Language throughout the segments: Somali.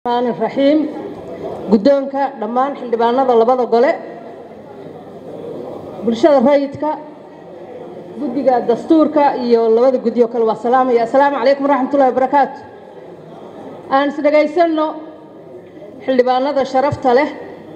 raxmaan raxiim guddoonka dhammaan xildhibaanada labada gole bulshada rayidka guddiga dastuurka iyo labada guddi oo kale waa salaamaya assalaamu calaykum waraxmatullahi wabarakaatu aan isdhegaysanno xildhibaanada sharafta leh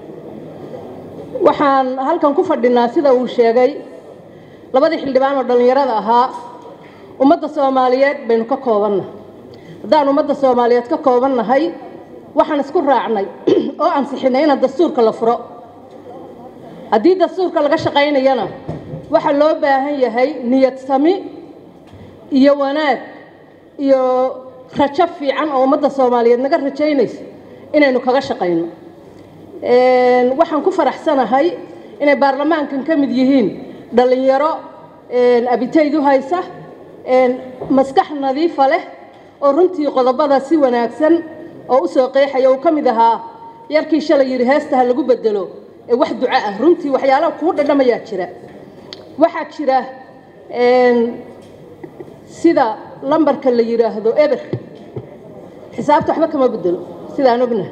waxaan halkan ku fadhinaa sida uu sheegay labadii xildhibaan oo dhallinyarada ahaa ummadda soomaaliyeed baynu ka koobanna haddaan ummadda soomaaliyeed ka koobannahay waxaan isku raacnay oo ansixinay inaan dastuurka la furo haddii dastuurka laga shaqaynayana waxaa loo baahan yahay niyad sami iyo wanaag iyo rajo fiican oo ummadda soomaaliyeed naga rajaynayso inaynu kaga shaqayno waxaan ku faraxsanahay inay baarlamaankan ka mid yihiin dhallinyaro abitayd u haysa maskax nadiifa leh oo runtii qodobada si wanaagsan oo u soo qeexaya uu ka mid ahaa yarkii shalay yidhi heesta ha lagu bedelo ee wax duco ah runtii waxyaalaha kuu dhadhamayaa jira waxaa jira sida lambarka la yidhaahdo eber xisaabta waxba kama bedelo sidaan ognaha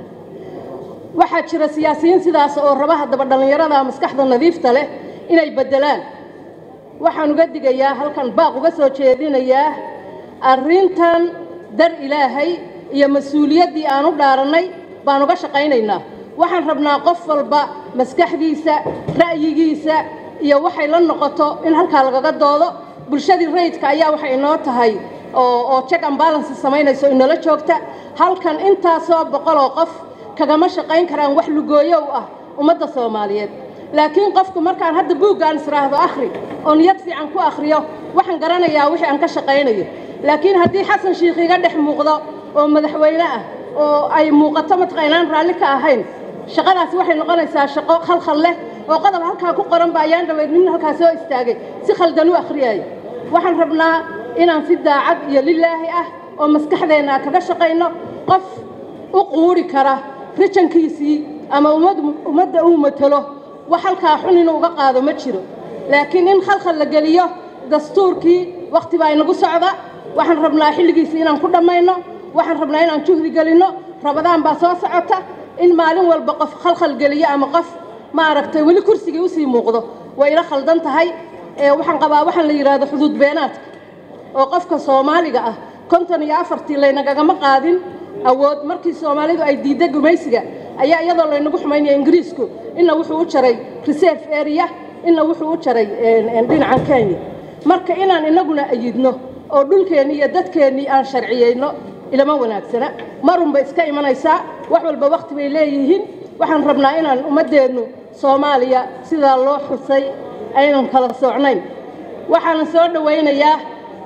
waxaa jira siyaasiyiin sidaas oo raba haddaba dhallinyarada maskaxda nadiifta leh inay beddelaan waxaan uga digayaa halkan baaq uga soo jeedinayaa arrintan dar ilaahay iyo mas-uuliyaddii aan u dhaarannay baan uga shaqaynaynaa waxaan rabnaa qof walba maskaxdiisa ra'yigiisa iyo waxay la noqoto in halkaa lagaga doodo bulshadii rayidka ayaa waxay inoo tahay oo check and balance samaynayso inoola joogta halkan intaasoo boqoloo qof kagama shaqayn karaan wax lugooyo u ah ummadda soomaaliyeed laakiin qofku markaan hadda buuggaan israahdo akhri oo niyad fiican ku akhriyo waxaan garanayaa wixii aan ka shaqaynayo laakiin haddii xasan shiikh iga dhex muuqdo oo madaxweyne ah oo ay muuqato mataqaa inaan raalli ka ahayn shaqadaasi waxay noqonaysaa shaqo khalkhal leh oo qodob halkaa ku qoranba ayaan dhaweyd nin halkaa soo istaagay si khaldan u akhriyaya waxaan rabnaa inaan si daacad iyo lilaahi ah oo maskaxdeenna kaga shaqayno qof u quuri kara rijankiisii ama ummadda uu matalo wax halkaa xun inuu uga qaado ma jiro laakiin in khalkhal la geliyo dastuurkii wakhti baa inagu socda waxaan rabnaa xilligiisii inaan ku dhammayno waxaan rabnaa inaan juhdi gelinno rabadaan baa soo socota in maalin walba qof khalkhal geliyo ama qof maaragtay weli kursigii usii muuqdo way ila khaldan tahay waxaan qabaa waxaan la yidhaahdo xuduud beenaadka oo qofka soomaaliga ah konton iyo afartii laynagagama qaadin awood markii soomaalidu ay diidda gumaysiga ayaa iyadoo laynagu xumaynaya ingiriisku inna wuxuu u jaray reserve area inna wuxuu u jaray dhinacan kenya marka inaan inaguna ayidno oo dhulkeennii iyo dadkeennii aan sharciyeyno ilama wanaagsana marunba iska imanaysaa wax walba wakhti bay leeyihiin waxaan rabnaa inaan ummaddeennu soomaaliya sidaa loo xusay aynan kala soocnayn waxaana soo dhowaynayaa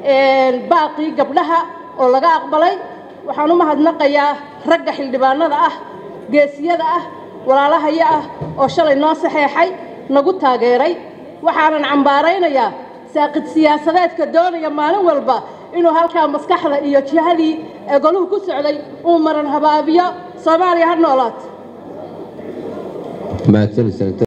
baaqii gabdhaha oo laga aqbalay waxaan u mahadnaqayaa ragga xildhibaanada ah geesiyada ah walaalahaya ah oo shalay noo saxeexay nagu taageeray waxaanan cambaaraynayaa saaqid siyaasadeedka doonaya maalin walba inuu halkaa maskaxda iyo jihadii ee goluhu ku socday uu maran habaabiyo soomaaliya ha noolaat